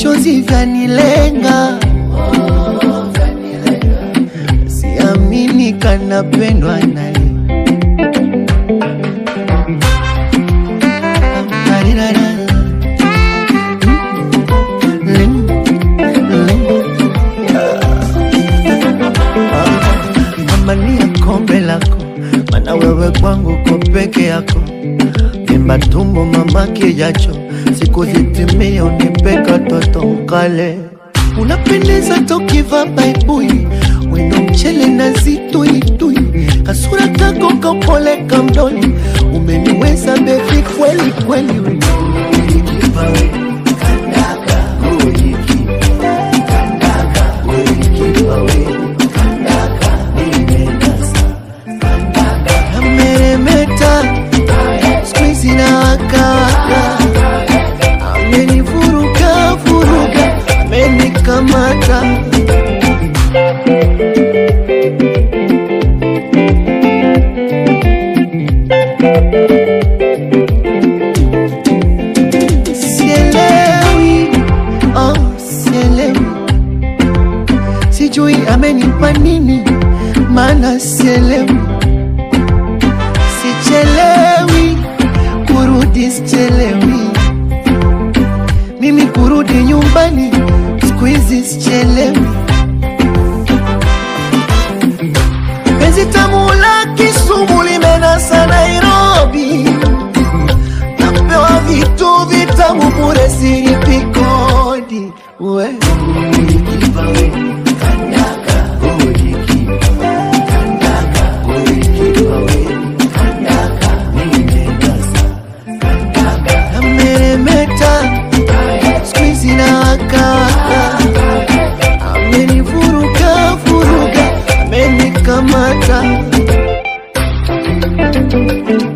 vichozi vyanilenga, siamini kanapendwa naye. Ng'ang'ania kombe lako, mana wewe kwangu ko peke yako. Mimba tumbo mama kijacho, siku zitimie unipe katoto ukale. Unapendeza tokiva baibui, wendo mchele na zituitui, kasura kako kapole kamdoli, umeniweza bebi kweli kweli. Ameremeta siku hizi na wakawaka, amenivuruga vuruga, amenikamata sielewi, oh, sielewi, sijui amenipa nini, maana sielewi sichelewi kurudi, sichelewi mimi kurudi nyumbani, siku hizi sichelewi. Penzi tamu la Kisumu limenasa Nairobi, napewa vitu vitamu bure, silipi kodi we ameremeta siku hizi na wakawaka, amenivuruga vuruga, amenikamata